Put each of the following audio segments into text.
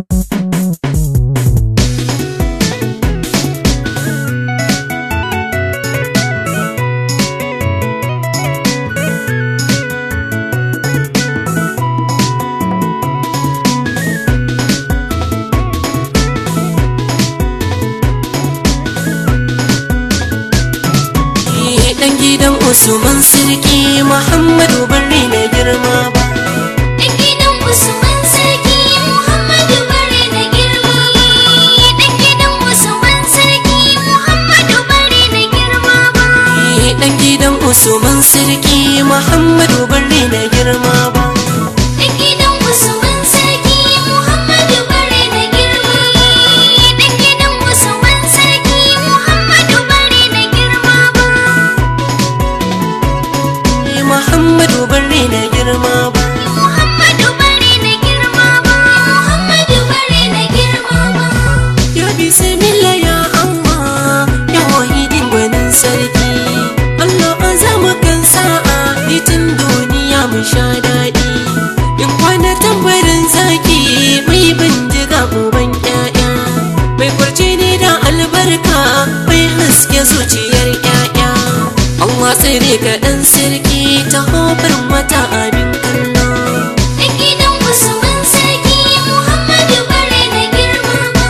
dan gidan Usman Sirki Muhammadu bari na girma ba Dan gidan Usman Sarki Muhammadu bare na girma ba. Dan gidan Usman Sarki Muhammadu bare na girma ba. dan gidan Usman Sirki Muhammadu bari na girma ba Dan gidan Usman Sarki Muhammadu bare na girma ba. Dan gidan Usman Sarki Muhammadu bare na girma ba. Muhammadu bari na girma ba Muhammadu bare na girma ba. Muhammadu bare na girma ba. Ya bismillah ya Allah ya wahidin gwanin sarki Allah azama kan sa'a litin duniya mu sha daɗi in kwana tambarin zaki mai bindiga uban ƴaƴa mai kwarce ne da albarka mai haske zuciyar ƴaƴa Allah tsere ka ɗan sarki ta hofar mata abin kallo Dan gidan Usman Sarki Muhammadu bare na girma ba.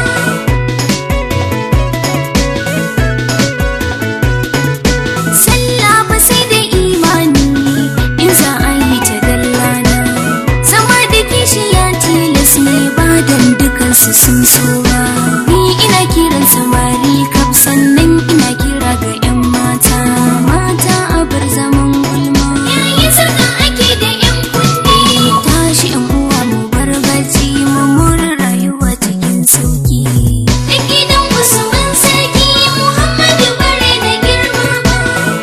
Sallah ba sai da imani in za a yi ta dallana. Zama da kishiya tilas ne ba dan dukansu sun so ba. Ni ina kiran samari kaf sannan ina kira ga 'yan mata. Mata a bar zaman gulma. Yayin sarka ake da 'yan kunne. Tashi 'yan uwa mu bar bacci mu more rayuwa cikin sauki. Da gidan Usman Sarki Muhammadu bare da girma ba.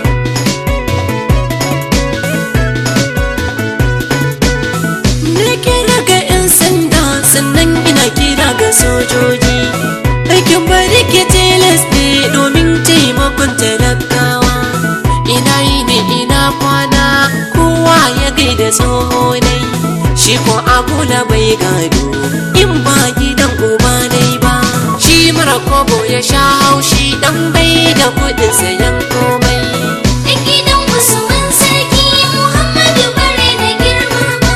Na kira ga 'yan sanda sannan ina kira ga sojoji Aikin bari ke tilas ne domin taimakon talakawa Ina yi ne ina kwana kowa ya gaida tsoho nai Shi ko abula bai gado in ba gidan uba nai ba Shi mara kobo ya sha haushi dan bai da kudin sayan komai Da gidan Usman Sarki Muhammadu bare da girma ba.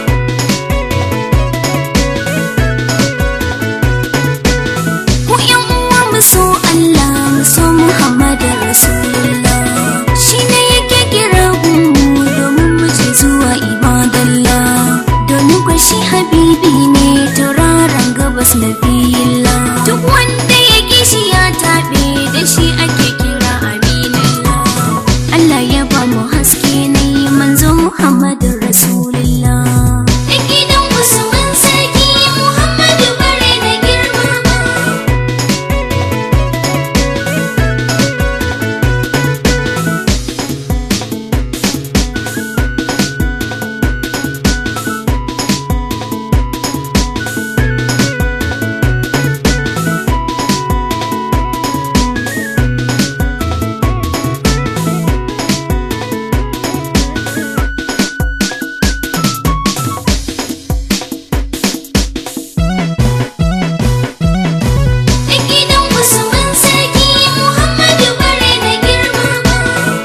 Ku ƴan uwa mu so Allah mu so Muhammadu Rasulullah. Shi ne yake kira mu domin mu je zuwa ibadallah. Domin kwa shi habibi ne tauraron gabas na Duk wanda ya kishi ya taɓe da shi ake kira aminallah. Allah ya ba mu haske ne manzo Muhammadu Rasulullah. Da gidan Usman Sarki Muhammadu bare da girma ba. Da gidan Usman Sarki Muhammadu bare da girma ba.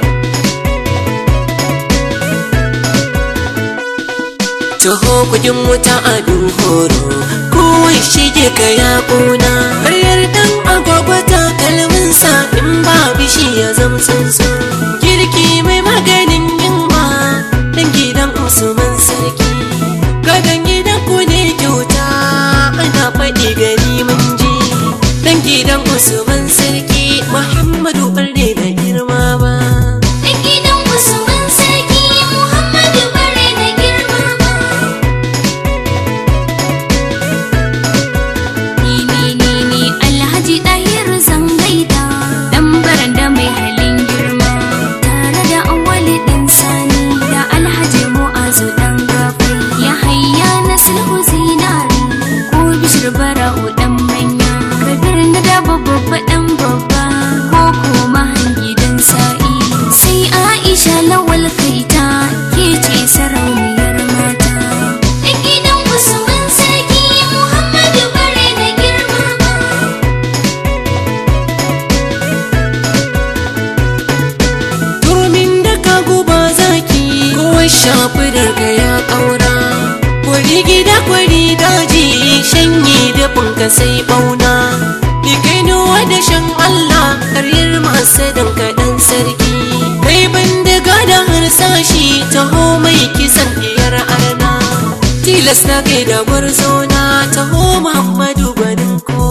Taho kudin wuta a horo kowai shige ka ya ƙuna Karyar dan agwagwa takalminsa in ba bishi ya zama tsuntsu Girki mai maganin yunwa dan gidan Usman sarki Gadon gidan ku ne kyauta ana faɗi gani mun ji Dan gidan Usman sarki Muhammadu ɓarne da girma ba Da gidan Usman Sarki Muhammadu bare da girma ba. Ni ni ni ni Alhaji Dahiru Zangaida dan baranda mai halin girma tare da awali dan sani da Alhaji Mu'azu sai bauna ni kai nuwa da shan Allah karyar masadan kaɗan sarki kai bindiga da harsashi taho mai kisan diyar arna tilas na kai da gwarzona taho Muhammadu gwanin ko